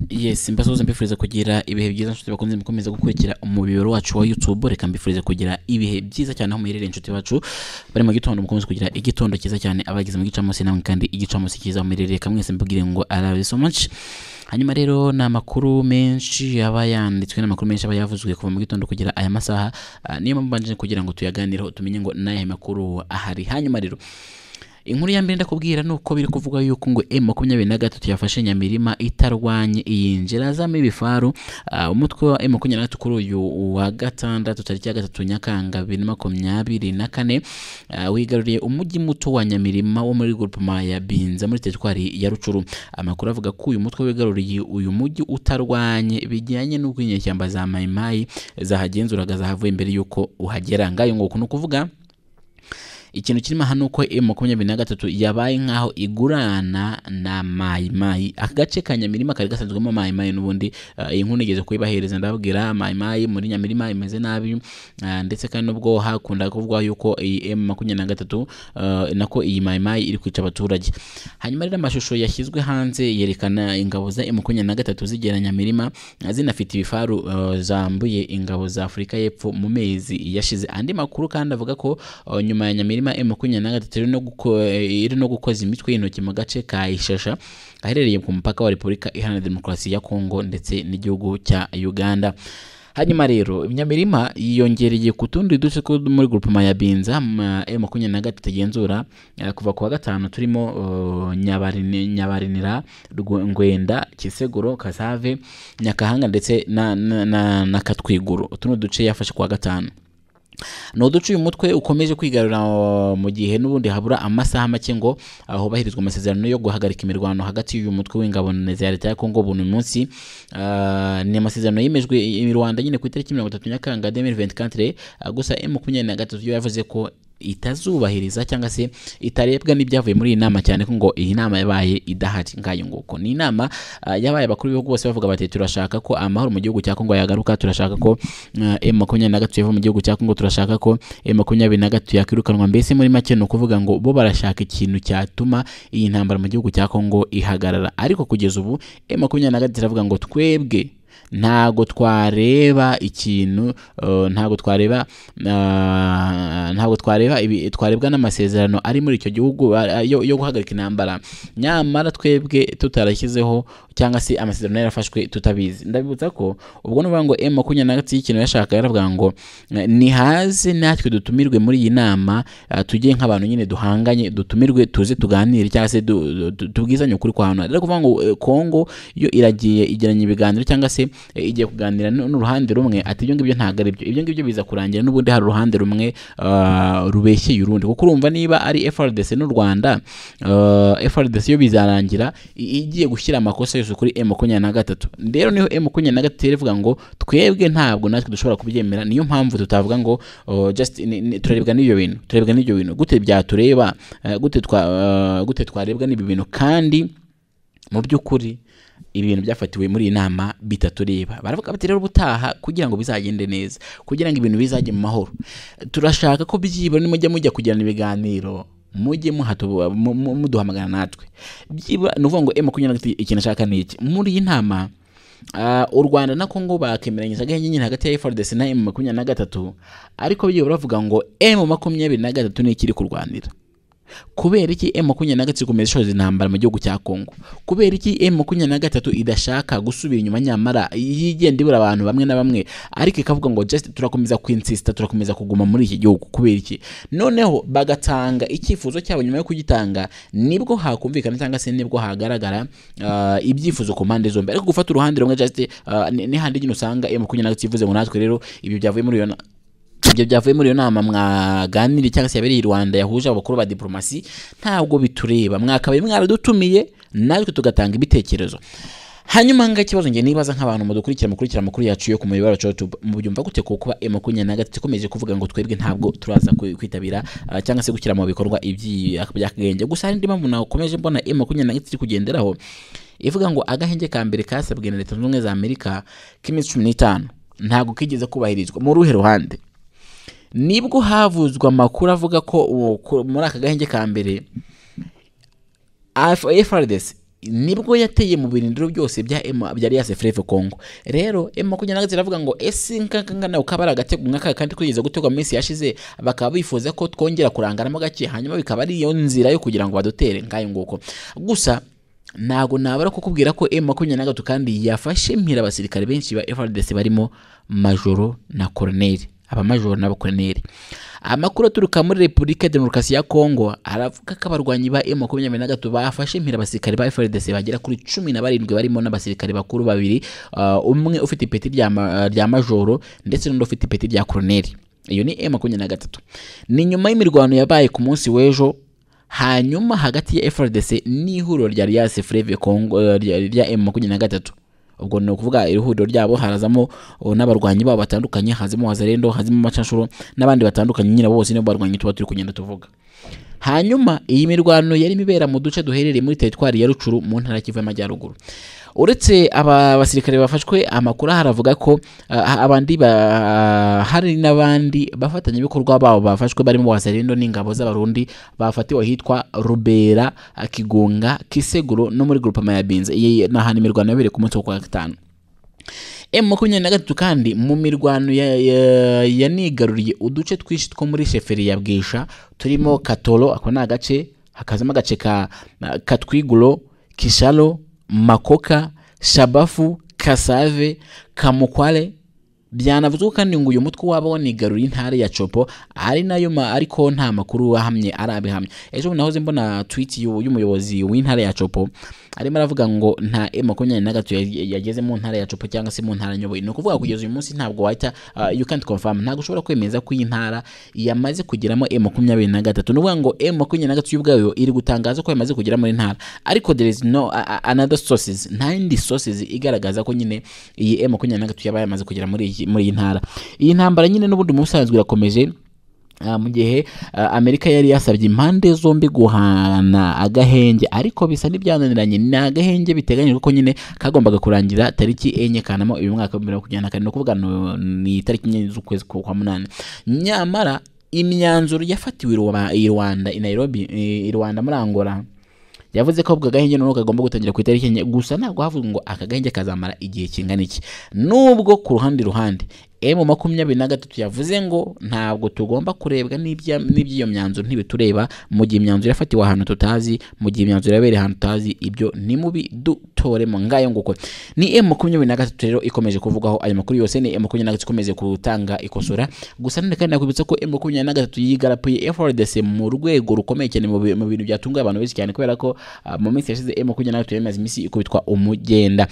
yes mbasoza mbifuriza kugira ibihe byiza nshuti bakunze mukomeza gukurikira umubiri wacu wa youtube reka mbifurize kugira ibihe byiza cyane aho muherereye inshuti bacu bari mu gitondo mukomeze kugira igitondo cyiza cyane abageze mu gicamunsi namwe kandi igicamunsi cyiza muherereye reka mwese mbubwire ngo arabe so much hanyuma rero ni amakuru menshi yaba yanditswe n'amakuru menshi aba yavuzwe kuva mu gitondo kugira aya masaha Ah, niyo mpamvu mbanje kugira ngo tuyaganireho tumenye ngo n'aya makuru ahari hanyuma rero inkuru ya mbere ndakubwira ni uko biri kuvugwa yuko ngo m makumyabiri na gatatu yafashe nyamirima itarwanye iyinjira azamo ibifaru Ah, umutwe wa m makumyabiri na gatatu kuri uyu wa gatandatu tariki ya gatatu nyakanga bibiri na makumyabiri na kane ah, wigaruriye umujyi muto wa nyamirima wo muri grupema ya binza muri teritwari ya rucuru amakuru avuga ko uyu mutwe wigaruriye uyu mujyi utarwanye bijyanye n'uko inyeshyamba za mayimayi zahagenzuraga zahavuye mbere y'uko uhagera ngayo ngo ukuntu kuvuga ikintu kirimo aha ni uko m makumyabiri na gatatu yabaye nk'aho igurana na mayimayi aka gace ka nyamirima kari gasanzwemo mayimayi n'ubundi eh, iyi nkuru nigeze kuyibahereza ndababwira mayimayi muri nyamirima imeze nabi ah, ndetse kandi nubwo hakunda kuvugwa yuko iyi m makumyabiri na gatatu eh, nako iyi mayimayi iri kwica abaturage hanyuma rero amashusho yashyizwe hanze yerekana ingabo za m makumyabiri na gatatu zigera nyamirima zinafite ibifaru eh, zambuye ingabo za afurika y'epfo mu mezi yashize andi makuru kandi avuga ko eh, nyuma ya nyamirima m makumyabiri na gatatu iri no guko- eh, iri no gukoza imitwe y'intoki mu gace ka ishasha aherereye ku mupaka wa repubulika iharanira demokarasi ya kongo ndetse n'igihugu cya uganda hanyuma rero nyamirima yiyongereye ku tundi duce two muri grupema ya binza ma- m makumyabiri na gatatu igenzura eh, kuva ku wa gatanu turimo eh, Nyabarine- nyabarinira Rwo- ngwenda kiseguro kasave nyakahanga ndetse na, na, na, na katwiguru utu ni uduce yafashe ku wa gatanu ni uduce uyu mutwe ukomeje kwigarura uh, mu gihe n'ubundi habura amasaha make ngo uh, hubahirizwe amasezerano yo guhagarika imirwano hagati y'uyu mutwe w'ingabo na za leta ya kongo buno munsi Uh, ni amasezerano yemejwe i i rwanda nyine ku itariki mirongo itatu nyakanga 2024 uh, gusa m makumyabiri na gatatu yo yavuze ko itazubahiriza cyangwa se itarebwa n'ibyavuye muri iyi nama cyane ko ngo iyi nama yabaye idahari ngayo nguko ni inama ah, yabaye abakuru b'ibihugu bose bavuga bati turashaka ko amahoro mu gihugu cya Kongo yagaruka turashaka ko ah, M makumyabiri na gatatu yava mu gihugu cya Kongo turashaka ko M makumyabiri na gatatu yakwirukanwa mbese muri make ni ukuvuga ngo bo barashaka ikintu cyatuma iyi ntambara mu gihugu cya Kongo ihagarara ariko kugeza ubu M makumyabiri na gatatu iravuga ngo twebwe ntago twareba ikintu uh, ntago twareba uh, ntago twareba ibi- twarebwa n'amasezerano ari muri icyo gihugu a- a- yo yo guhagarika intambara nyamara twebwe tutarashyizeho cyangwa se amasezerano yarafashwe tutabizi ndabibutsa ko ubwo ni ukuvuga ngo m makumyabiri na gatatu y'ikintu yashaka yaravuga ngo eh, nihaze natwe dutumirwe muri iyi nama eh, tujye nk'abantu nyine duhanganye dutumirwe tuze tuganire cyangwa se du- du- du- tubwizanye ukuri kwa hano rero kuvuga ngo eh, kongo yo iragiye igiranye ibiganiro cyangwa se eh, igiye kuganira n'u- n'uruhande rumwe ati ibyo ngibyo ntabwo ari byo ibyo ngibyo biza kurangira n'ubundi hari uruhande rumwe ah, rubeshyeye urundi kuko urumva niba ari frdc n'u rwanda ah, frdc yo bizarangira i- igiye gushyira amakosa yose kuri m makumyabiri na gatatu rero niho m makumyabiri na gatatu ivuga ngo twebwe ntabwo natwe dushobora kubyemera niyo mpamvu tutavuga ngo oh, just ni- ni- turarebwa n'ibyo bintu turarebwa n'ibyo bintu gute byatureba eh, gute twa- ah, gute twarebwa n'ibi bintu kandi mu by'ukuri ibintu byafatiwe muri iyi nama bitatureba baravuga bati rero ubutaha kugira ngo bizagende neza kugira ngo ibintu bizajye mu mahoro turashaka ko byibura nimujya mujya kugirana ibiganiro mujye muhatu- mu- mu- muduhamagara natwe byibura ni ukuvuga ngo emu kugira ikintu ashaka ni iki muri iyi nama ah, u rwanda na kongo bakemeranyije agahenge nyine hagati ya frdc na emu makumyabiri na gatatu ariko byibura bavuga ngo emu makumyabiri na gatatu ni ikiri kurwanira kubera iki M makumyabiri na gatatu ikomeza ishoza intambara mu gihugu cya Kongo kubera iki M makumyabiri na gatatu idashaka gusubira inyuma nyamara yigenda ibura abantu bamwe na bamwe ariko ikavuga ngo just turakomeza kwinsista turakomeza kuguma muri iki gihugu kubera iki noneho bagatanga icyifuzo cyabo nyuma yo kugitanga nibwo hakumvikana cyangwa se nibwo hagaragara ah, ibyifuzo ku mpande zombi ariko gufata uruhande rumwe just ah, ni ni handi nyine usanga M makumyabiri na gatatu ivuze ngo natwe rero ibyo byavuye muri iyo na- ibyo byavuye muri iyo nama mwaganiriye cyangwa se yabereye i rwanda yahuje abakuru ba diporomasi ntabwo bitureba mwakabaye mwaradutumiye natwe tugatanga ibitekerezo hanyuma ngaho ikibazo ngiye nibaza nk'abantu mudukurikira mukurikira amakuru yacu yo ku muyoboro wacu wa YouTube mubyumva gute ko kuba M makumyabiri na gatatu ikomeje kuvuga ngo twebwe ntabwo turaza kwi- kwitabira ah, cyangwa se gushyira mu bikorwa iby'akagenge gusa hari indi mpamvu nakomeje mbona M makumyabiri na gatatu iri kugenderaho ivuga ngo agahenge ka mbere kasabwe na leta zunze ubumwe za amerika k'iminsi cumi n'itanu ntabwo kigeze kubahirizwa mu ruhe ruhande nibwo havuzwe amakuru avuga ko uwo- ku- muri aka gahenge ka mbere FRDC nibwo yateye mu birindiro byose bya ema bya Alias Fleve Congo rero ema kugenda gatse iravuga ngo ese nkakanga nawe ukaba ari agatego nkaka kandi kugeza gutegwa mu minsi yashize bakaba bifuza ko twongera kurangaramo gake hanyuma bikaba ari iyo nzira yo kugira ngo badutere nkayo nguko gusa ntago nabara kukubwira ko M makumyabiri na gatatu kandi yafashe mpira abasirikare benshi ba FARDC barimo majoro na koroneri abamajoro n'abakoroneri amakuru aturuka muri repubulika ya demokarasi ya kongo aravuga ko abarwanyi ba M makumyabiri na gatatu bafashe mpira abasirikare ba FARDC bagera kuri cumi na barindwi barimo n'abasirikare bakuru babiri uh, umwe ufite ipeti rya ma- rya majoro ndetse n'undi ufite ipeti rya koroneri iyo ni M makumyabiri na gatatu ni nyuma y'imirwano yabaye ku munsi w'ejo hanyuma hagati ya FRDC n'ihuriro rya Alliance Fleuve Congo eh, rya rya M23 ubwo ni ukuvuga iri huriro ryabo harazamo oh, n'abarwanyi babo batandukanye hazimo Wazalendo hazimo Macashuro n'abandi batandukanye nyine bose nibo barwanyi tuba turi kugenda tuvuga hanyuma iyi mirwano yari ibera mu duce duherereye muri teritwari ya rucuru mu ntara ya kivu y'amajyaruguru uretse aba basirikare bafashwe amakuru aha aravuga ko ah, abandi ba- hari n'abandi bafatanyabikorwa babo bafashwe barimo wazarindo n'ingabo z'abarundi bafatiwe ahitwa rubera ah, kigunga kiseguro no muri grupama ya binze iyi ni ahantu imirwano yabereye ku munsi wo kwa gatanu M makumyabiri na gatatu kandi mu mirwano ya- ya- yanigaruriye uduce twinshi two muri sheferi ya bwisha turimo katoro ako ni agace hakazamo agace ka katwiguro kisharo makoka shabafu kasave kamukware byanavuzwe kandi ngo uyu mutwe waba wanigaruriye intara ya copo ari nayo ma- ariko nta makuru ahamye arabihamya ejo bundi nahoze mbona tweet y'u- y'umuyobozi w'intara ya copo arimo aravuga ngo nta e makumyabiri na gatatu yag- yageze mu ntara ya copo cyangwa se mu ntara nyoboye ni ukuvuga kugeza uyu munsi ntabwo wahita ah, you can't confirm ntabwo ushobora kwemeza ko iyi ntara yamaze kugeramo e makumyabiri na gatatu ni ukuvuga ngo e makumyabiri na gatatu yo ubwayo iri gutangaza ko yamaze kugera muri ntara ariko there is no a- a- another sources nta yindi sources igaragaza ko nyine iyi e makumyabiri na gatatu yaba yamaze kugera muri iyi- muri iyi ntara iyi ntambara nyine n'ubundi mu busanzwe irakomeje Ah, mu gihe ah, amerika yari yasabye impande zombi guhana agahenge ariko bisa n'ibyananiranye ni agahenge biteganyijwe ko nyine kagombaga kurangira tariki enye kanama uyu mwaka wa bibiri na makumyabiri na kane ni ukuvuga no- ni tariki enye z'ukwezi kwa kwa munani nyamara imyanzuro yafatiwe i Rwa- i rwanda i nairobi i- i rwanda muri angola yavuze ko ubwo agahenge noneho kagomba gutangira ku itariki enye gusa ntabwo havuga ngo aka gahenge kazamara igihe kingana iki nubwo ku ruhande ruhande emu makumyabiri na gatatu yavuze ngo ntabwo tugomba kurebwa n'ibya- n'iby'iyo myanzuro ntibitureba mu gihe imyanzuro yafatiwe ahantu tutazi mu gihe imyanzuro yabereye ahantu tutazi ibyo ni mubi dutoremo ngayo nguko ni emu makumyabiri na gatatu rero ikomeje kuvugwaho ayo makuru yose ni emu makumyabiri na gatatu ikomeje gutanga ikosora gusa none kandi nakwibutsa ko emu makumyabiri na gatatu yigarapuye FRDC mu rwego rukomeye cyane mu bi- mu bintu byatunguye abantu benshi cyane kubera ko ah, mu minsi yashize emu makumyabiri na gatatu yamaze iminsi ikubitwa umugenda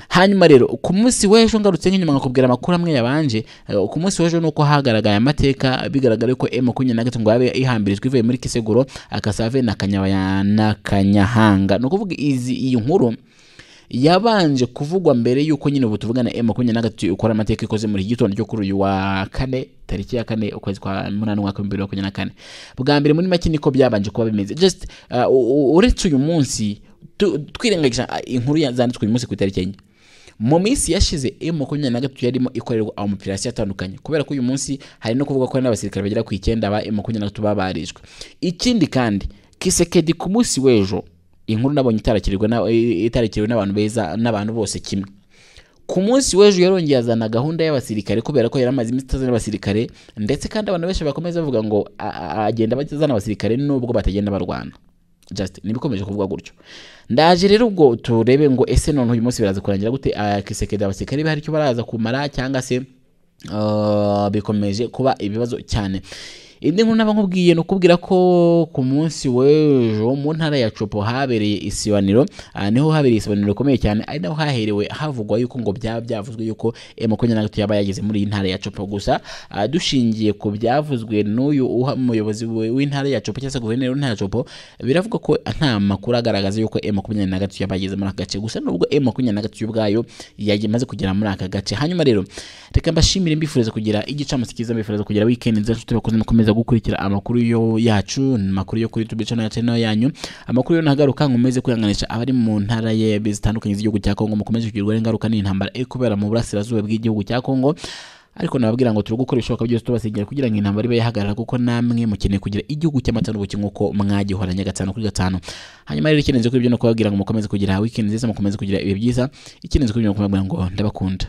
hanyuma rero ku munsi w'ejo ngarutse nk'inyuma nkakubwira amakuru amwe yabanje eh, ku munsi w'ejo ni uko hagaragaye amateka bigaragara ko m makumyabiri na gatatu ngo yabe ihambirijwe ivuye muri kiseguro akasave na Kanyabaya- na kanyahanga ni ukuvuga izi iyi nkuru yabanje kuvugwa mbere y'uko nyine ubu tuvugana m makumyabiri na gatatu ukora amateka ikoze muri iki gitondo cyo kuri uyu wa kane tariki ya kane ukwezi kwa munani umwaka w'ibihumbi bibiri na makumyabiri na kane bwa mbere muri make niko byabanje kuba bimeze just ah, u- u- uretse uyu munsi tu- twirengagiza ah, inkuru ya- zanditswe uyu munsi ku itariki enye mu minsi yashize M makumyabiri na gatatu yarimo ikorerwa amapirasiyo atandukanye kubera ko uyu munsi hari no kuvuga ko hari n'abasirikare bagera ku icyenda ba M makumyabiri na gatatu babarijwe ikindi kandi kisekedi ku munsi w'ejo inkuru nabonye itarakirwa na- itarakiriwe n'abantu beza n'abantu bose kimwe ku munsi w'ejo yarongeye azana gahunda y'abasirikare kubera ko yari amaze iminsi atazana abasirikare ndetse kandi abantu benshi bakomeza bavuga ngo a- a- agenda bazana abasirikare nubwo batagenda barwana just nibikomeje kuvuga gutyo ndaje rero ubwo turebe ngo ese none uyu munsi biraza kurangira gute Ah, kisekedi abasirikare hari icyo baraza kumara cyangwa se ah, bikomeje kuba ibibazo cyane indi nkuru naba nkubwiye ni ukubwira ko ku munsi w'ejo mu ntara ya copo habereye isibaniro Ah, niho habereye isibaniro rikomeye cyane ari naho haherewe havugwa yuko ngo byaba byavuzwe yuko eh, makumyabiri na gatatu yaba yageze muri iyi ntara ya copo gusa ah, dushingiye ku byavuzwe n'uyu uha- umuyobozi we- w'intara ya copo cyangwa se guverineri w'intara ya copo biravuga ko nta makuru agaragaza yuko m makumyabiri na gatatu yaba yageze muri aka gace gusa nubwo m makumyabiri na gatatu ubwayo yamaze kugera muri aka gace hanyuma rero reka mbashimire mbifuriza kugira igicamunsi cyiza mbifuriza kugira weekend nziza nshuti bakunze mukomeza gukurikira amakuru yo yacu amakuru yo kuri youtube channel ya channel yanyu amakuru yo ntagaruka nkomeze kwihanganisha abari mu ntara ye zitandukanye z'igihugu cya Kongo mukomeze kugirwa ingaruka n'intambara iri kubera mu burasirazuba bw'igihugu cya Kongo ariko nababwira ngo turi gukora ibishoboka byose tubasigira kugira ngo intambara ibe yahagarara kuko namwe mukeneye kugira igihugu cy'amata n'ubuki nk'uko mwagihoranye gatanu kuri gatanu hanyuma rero ikeneye kuri ibyo no kubabwira ngo mukomeze kugira wikendi nziza mukomeze kugira ibihe byiza ikeneye kuri ibyo no kubabwira ngo ndabakunda